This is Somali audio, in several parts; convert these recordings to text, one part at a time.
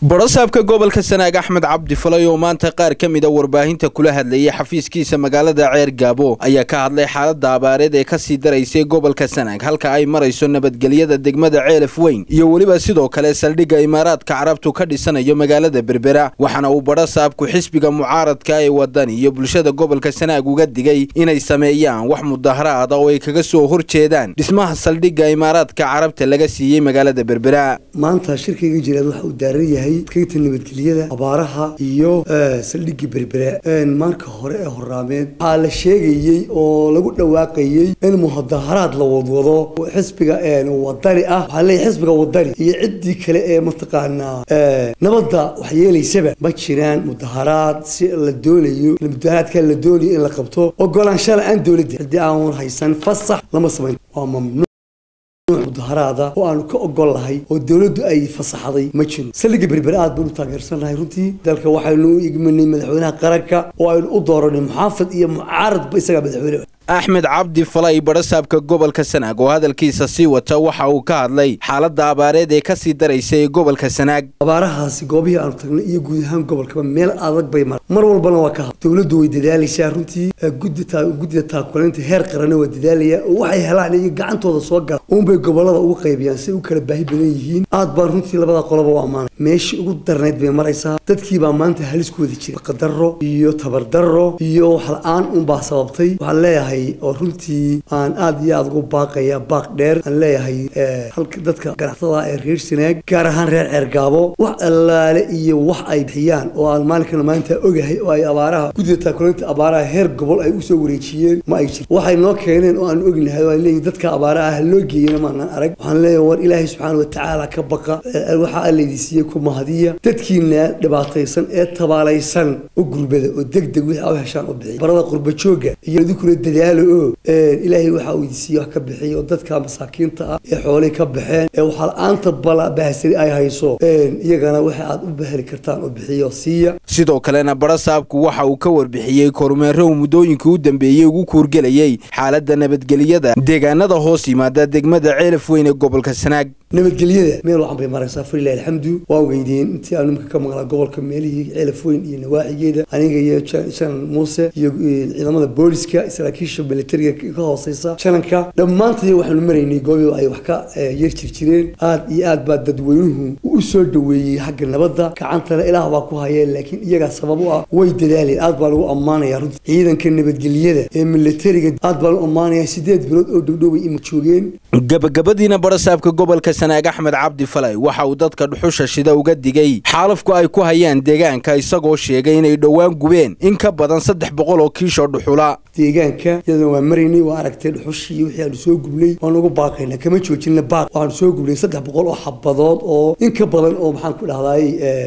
barasaabka gobolka sanaag axmed cabdi falay oo maanta qaar ka mid a warbaahinta kula hadlayay xafiiskiisa magaalada ceer gaabo ayaa ka hadlay xaaladda abaareed ee kasii daraysay gobolka sanaag halka ay marayso nabadgelyada degmada ceelaf weyn iyo weliba sidoo kale saldhigga imaaraadka carabtu ka dhisanayo magaalada berbera waxaana uu barasaabku xisbiga mucaaradka ee wadani iyo bulshada gobolka sanaag uga digay inay sameeyaan wax mudaharaada oo ay kaga soo horjeedaan dhismaha saldhigga imaaraadka carabta laga siiyey magaalada berbera maanta shirkayga jiraad waxa uu daaran yahay kaynta nabadgelyada abaaraha iyo saldhigii berbera marka hore ee horaameed waxaa la sheegayey oo lagu dhawaaqayey in mudaharaad la wadwado xisbiga wadani ah waxaa leeyahy xisbiga wadani iyo ciddii kale ee mataqaanaa nabadda wax yeelaysaba ma jiraan mudaharaad si la doonayo mudaharaadka la doonayo in la qabto ogolaanshala aan dowladda haddii aan haysan fasax lama samayn waa mamnuuc mudaharaada oo aanu ka ogol lahay oo dowladdu ay fasaxday ma jiro saldhigga berbere aad baynu taageersannahay runtii dalka waxaynu u igmanay madaxweynaha qaranka oo aynu u dooranay muxaafid iyo mucaaradba isagaa madaxweyne axmed cabdi falay barasaabka gobolka sanaag oo hadalkiisa sii wata waxa uu ka hadlay xaaladda abaareed ee kasii daraysa ee gobolka sanaag abaarahaasi goobihii aanu tagnay iyo guud ahaan gobolkaba meel adag bay mar mar walbana waa ka had dowladdu way dadaalaysaa runtii guddida taakulaynta heer qarana waa dadaalaya oo waxay helaan iyo gacantooda soo gala uunbay gobolada ugu qaybiyaan si u kala baahi badan yihiin aad baan runtii labada qoloba u ammaanay meeshii ugu darnayd bay maraysaa dadkiibaa maanta halis ku wada jira qadarro iyo tabardarro iyo wax la-aan unbaa sababtay waxaan leeyahay oo runtii aan aad iyo aad ugu baaqaya baaq dheer aan leeyahay halka dadka ganacsadaa ee reer sanaag gaar ahaan reer ceergaabo wax allaale iyo wax ay bixiyaan oo aan maalinkana maanta ogahay oo ay abaaraha guddida taakulinta abaaraha heer gobol ay usoo wareejiyeen ma ay jir waxay noo keeneen oo aan ognahay oo ay leeyihin dadka abaaraha ha loo geeyena maanaan arag waxaan leeyahay war ilaahay subxaana watacaala ka baqa waxa allaydi siiyey ku mahadiya dadkiina dhibaataysan ee tabaalaysan u gurbada oo degdeg wixii a heshaan u bixiy barada qurba jooga iyo idinkuna dadaalo oo ilaahay waxa uu idinsiiye wax ka bixiy oo dadka masaakiinta ah ee xoolihii ka baxeen ee waxaa la-aanta bala bahsari ay hayso iyagana waxa aad u baheli kartaan oo bixiyo siiya sidoo kalena barasaabku waxa uu ka warbixiyey kormeero uu muddooyinkii u dambeeyey ugu kuurgelayey xaaladda nabadgelyada deegaanada hoos yimaada degmada ceelaf weyn ee gobolka sanaag nabadgelyada meel wacan bay maraysaa falilahi alxamdu waa ogeydeen intii aanu imika ka maqlaa gobolka meelihii ceelaf weyn iyo nawaaxigeeda aniga iyo janan muuse iyo ciidamada booliska saraakiisha militariga ka hooseysa jananka dhammaantay waxaanu maraynay goobi ay wax ka yar jir jireen aad iyo aad baa dadweynuhu u soo dhaweeyey xagga nabadda gacantana ilaah baa ku hayeen laakiin iyagaa sabab u ah way dadaaleen aad baa lagu ammaanaya runtii ciidanka nabadgelyada ee militariga aad baa lagu ammaanaya sideed bilood oo dhowdhoway ima joogeen gabagabadiina barasaabka gobolka sanaag axmed cabdi falay waxa uu dadka dhuxusha shida uga digay xaalafku ay ku hayaan deegaanka isagoo sheegay inay dhowaan gubeen in ka badan saddex boqol oo kiishoo dhuxula deegaanka iyadana waa maraynay waa aragtay dhuxushii wixii aanu soo gubnay waan ugu baaqayna kama joojina baaq waxaanu soo gubnay saddex boqol oo xabadood oo in ka badan oo maxaan ku dhahdaay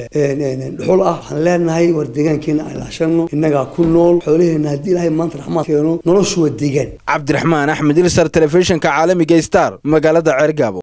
dhuxul ah waxaan leenahay war deegaankeena aan ilaashano innagaa ku nool xoolaheena haddii ilaahay maanta raxmaad keeno noloshu waa deegaan cabdiraxmaan axmed ilsar telefishinka caalamiga star magaalada ceergaabo